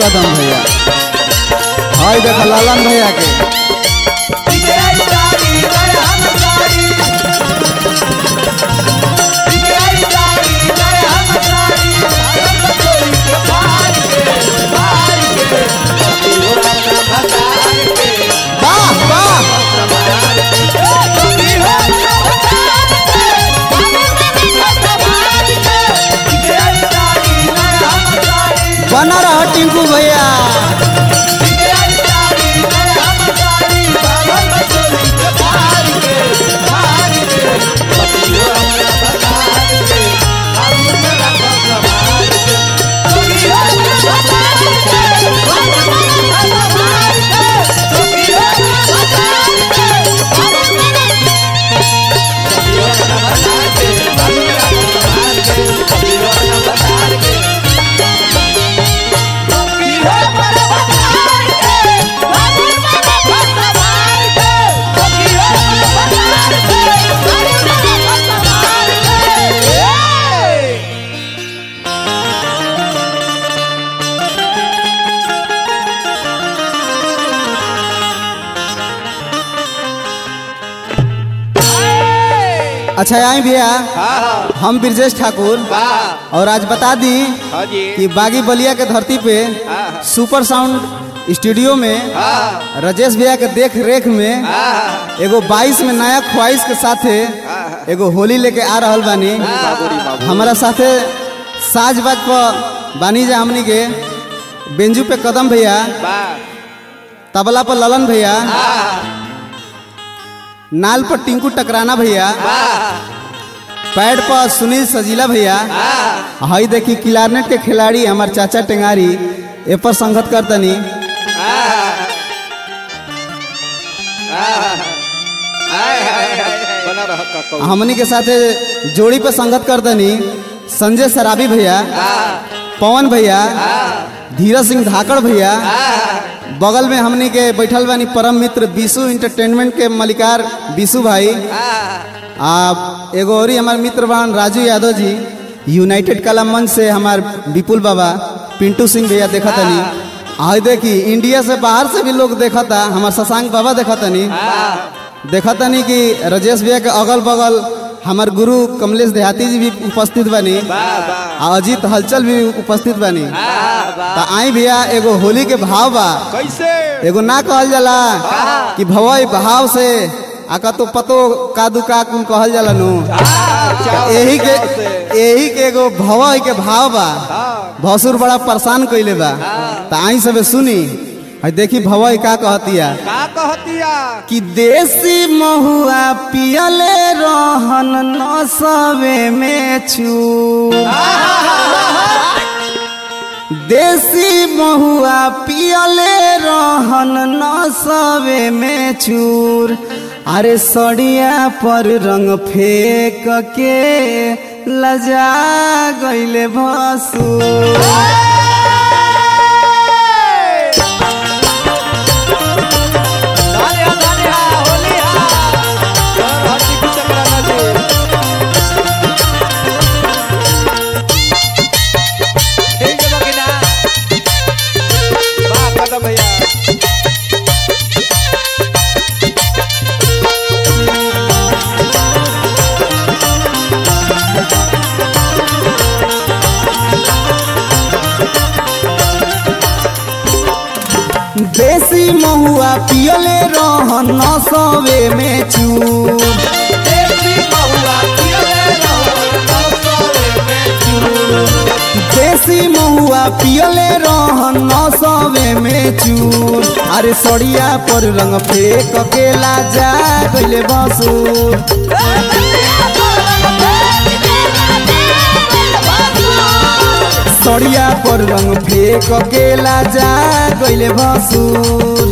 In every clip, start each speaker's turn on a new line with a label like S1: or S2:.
S1: कदम भैया हाय देखा लालन भैया के वाह वाह बना रहा टिंकू भैया अच्छा आई भैया हम ब्रजेश ठाकुर और आज बता दी कि बागी बलिया के धरती पे सुपर साउंड स्टूडियो में राजेश भैया के देख रेख में एगो 22 में नया ख्वाहिश के साथे एगो होली लेके आ रहल बानी हमारा साथे साज बाज पर बानी जा हमनी के बेंजू पे कदम भैया तबला पर ललन भैया नाल पर टिंकू टकराना भैया पैड पर सुनील सजीला भैया हई देखी क्लारनेट के खिलाड़ी हमार चाचा टेंगारी ए पर संगत करतनी
S2: बना रह का
S1: हमनी के साथे जोड़ी पे संगत करतनी संजय सराबी भैया पवन भैया धीरज सिंह धाकड़ भैया बगल में हमनी के बैठल बानी परम मित्र बीसू इंटरटेनमेंट के मलिकार बीसू भाई आ एगो और हमार मित्र बान राजू यादव जी यूनाइटेड कला मंच से हमार विपुल बाबा पिंटू सिंह भैया देखा तनी आई देखी इंडिया से बाहर से भी लोग देखा था हमार शशांक बाबा देखा तनी देखा तनी कि राजेश भैया के अगल बगल हमार गुरु कमलेश देहाती जी भी उपस्थित बनी आ अजीत हलचल भी उपस्थित बनी तो आई भैया एगो होली के भाव बा
S2: कैसे
S1: एगो ना कहल जाला कि भवई भाव से आका तो पतो कादू का कुन कहल जाला नु यही के यही के एगो भवई के भाव बा भसुर बड़ा परेशान कइले बा त आई सबे सुनी है देखी भवई का कहतिया
S2: का कहतिया
S1: कि देसी महुआ पियले रहन नसवे में छू देसी महुआ पियले रहन नसवे में चूर अरे सड़िया पर रंग फेंक के लजा गईले भसुर
S2: धानिया धानिया होलिया कर हटी की चक्रा नदी ठीक है बकिना वाह कदम भैया
S1: देसी महुआ पियले रहन नसवे में चूर
S2: देसी बहुआ पियले रहो नौसरे में
S1: देसी महुआ पियले रहन नसवे में चूर अरे सड़िया पर रंग फेंक के लाजा गइले बसुर सड़िया पर रंग फेंक के लाजा गइले बसुर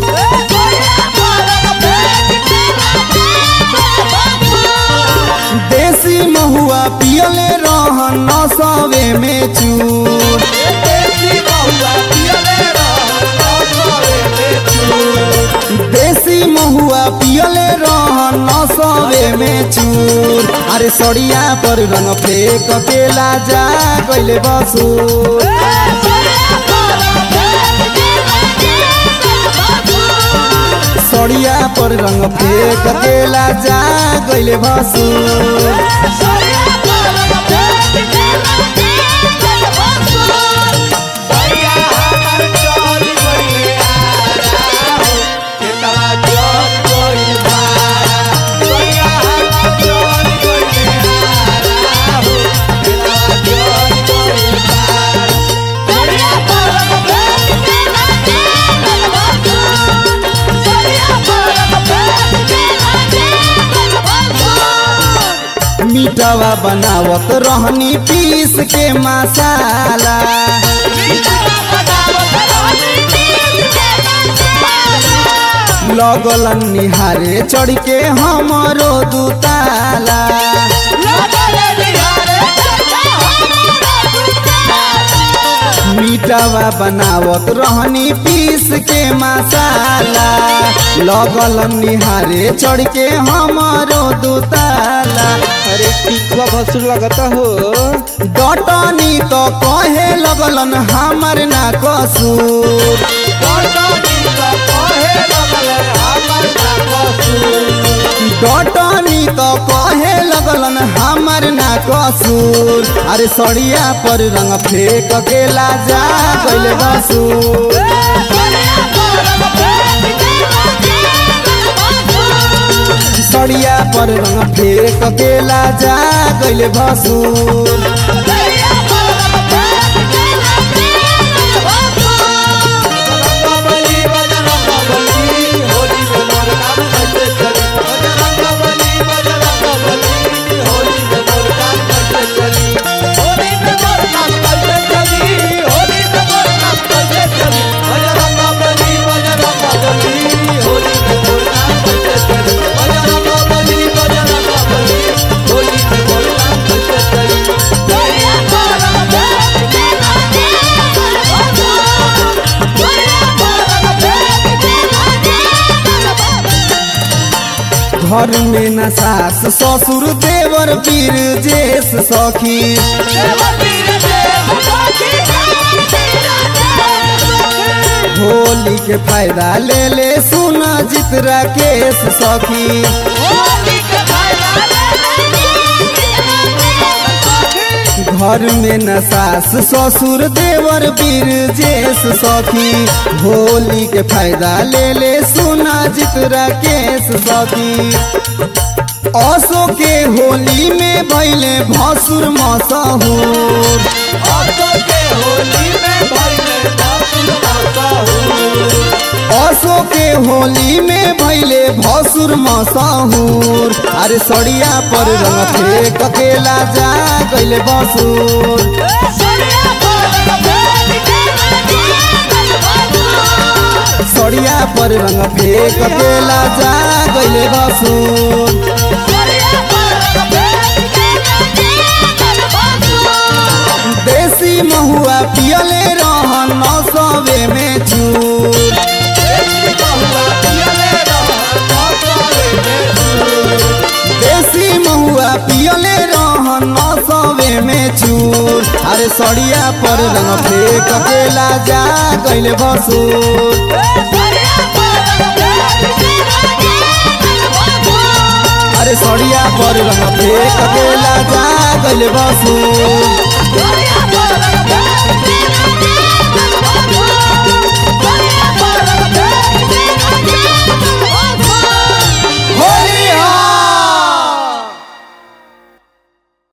S1: देसी महुआ पियले रहन नसवे में चूर
S2: देसी बहुआ पियले रहो नौसरे में
S1: देसी महुआ पियले रहन नसवे में चूर अरे सड़िया पर रंग फेंक के लाजा गइले बसुर सड़िया पर रंग फेंक केला जा गइले भसुर
S2: भैया हमर चल गइले आरा हो केतवा चल गइल बारा भैया हमर चल गइले आरा हो केतवा चल गइल बारा
S1: मीठवा बनावत रहनी पीस के मसाला लगलन निहारे चढ़ के हमरो दुताला मीठवा बनावत रहनी पीस के मसाला लगलन निहारे चढ़ के हमरो दुताला
S2: अरे टिकवा भसुर लगता हो
S1: डटनी तो कहे लगलन हमर ना कसूर
S2: कटनी का कहे लगल हमर ना कसूर
S1: डटनी तो कहे लगलन हमर ना कसूर अरे सड़िया पर रंग फेंक केला जा गइले बसूर सड़िया पर रंग फेंक केला जा गइले भसूर
S2: रंगबली बजरंगबली होली में मोर काम कैसे चली बजरंगबली बजरंगबली होली में मोर काम कैसे चली होली में मोर काम कैसे चली होली में मोर काम कैसे चली बजरंगबली बजरंगबली होली में मोर काम कैसे चली बजरंगबली बजरंगबली होली में मोर काम कैसे चली
S1: घर में न सास ससुर देवर पीर जेस सखी होली के फायदा ले ले सुन जितरा केस सखी घर में न सास ससुर देवर बीर जेस सखी होली के फायदा ले ले सुना जितरा केस सखी असो के होली में भैले भसुर मसहूर
S2: असो के होली में भइले बासुर मसहूर
S1: असो के होली में भैले भसुर मसहूर अरे सड़िया पर रंग फेंक केला जा गइले बसूर सड़िया पर रंग फेंक केला जा गइले बसूर देसी महुआ पियले रहन नौसवे में चूर
S2: देसी बहुआ पियले रहन नौसवे में चूर
S1: देसी महुआ पियले रहन नौसवे में चूर अरे सड़िया पर रंग फेंक केला जा गइले बसूर अरे सड़िया पर रंग फेंक केला जा गइले बसूर